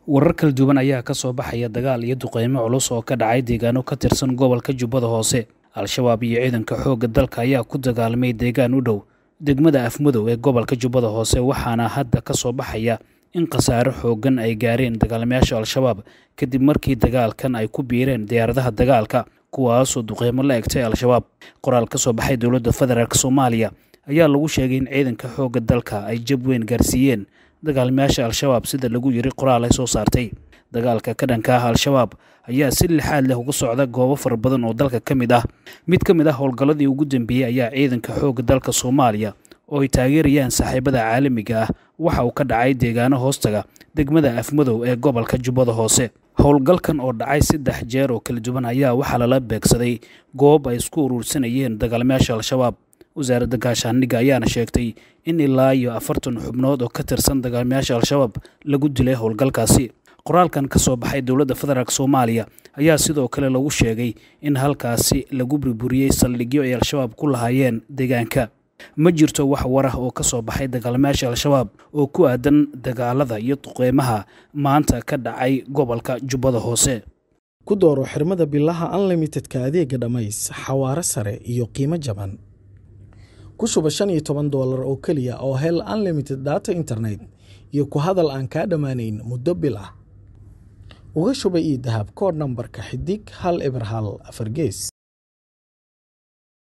warar kala duwan ayaa ka soo baxaya dagaal iyo duqeymo culus oo ka dhacay deegaano ka tirsan gobolka jubbada hoose al-shabaab iyo ciidanka xoogga dalka ayaa ku dagaalamay deegaan u dhow degmada afmadow ee gobolka jubbada hoose waxaana hadda ka soo baxaya in khasaare xooggan ay gaareen dagaalamayaasha al-shabaab kadib markii dagaalkan ay ku biireen diyaaradaha dagaalka kuwaasoo duqeymo la egtay al-shabaab qoraal ka soo baxay dowladda federaalk soomaaliya ayaa lagu sheegay in ciidanka xoogga dalka ay jab weyn gaarsiiyeen dagaalamayaasha al-shabaab sida lagu yiri qoraal ay soo saartay dagaalka ka dhanka ah al-shabaab ayaa si lixaad leh uga socda goobo fara badan oo dalka ka mid ah mid ka mid ah howlgalladii ugu dambeeyey ayaa ciidanka xoogga dalka soomaaliya oo ay taageerayaan saaxiibada caalamiga ah waxa uu ka dhacay deegaano hoostaga degmada afmadow ee gobolka jubbada hoose howlgalkan oo dhacay saddex jeer oo kala duwan ayaa waxaa lala beegsaday goob ay isku uruursanayeen dagaalamayaasha al-shabaab wasaaradda gaashaandhigga ayaana sheegtay in ilaa iyo afartan xubnood oo ka tirsan dagaalamayaasha al-shabaab lagu dilay howlgalkaasi qoraalkan ka soo baxay dowladda federaalk soomaaliya ayaa sidoo kale lagu sheegay in halkaasi lagu burburiyey saldhigyo ay al-shabaab ku lahaayeen deegaanka ma jirto wax war ah oo ka soo baxay dagaalamayaasha al-shabaab oo ku aadan dagaalada iyo duqeymaha maanta ka dhacay gobolka jubbada hoose ku dooro xirmada bilaha unlimitedka adeega dhammays xawaare sare iyo qiimo jaban ku shuba shan iyo toban doolar oo keliya oo hel unlimited data internet iyo ku hadal aan kaa dhammaanayn muddo bil ah uga shuba io dahab koodh nambarka xidig hal eber hal afar gees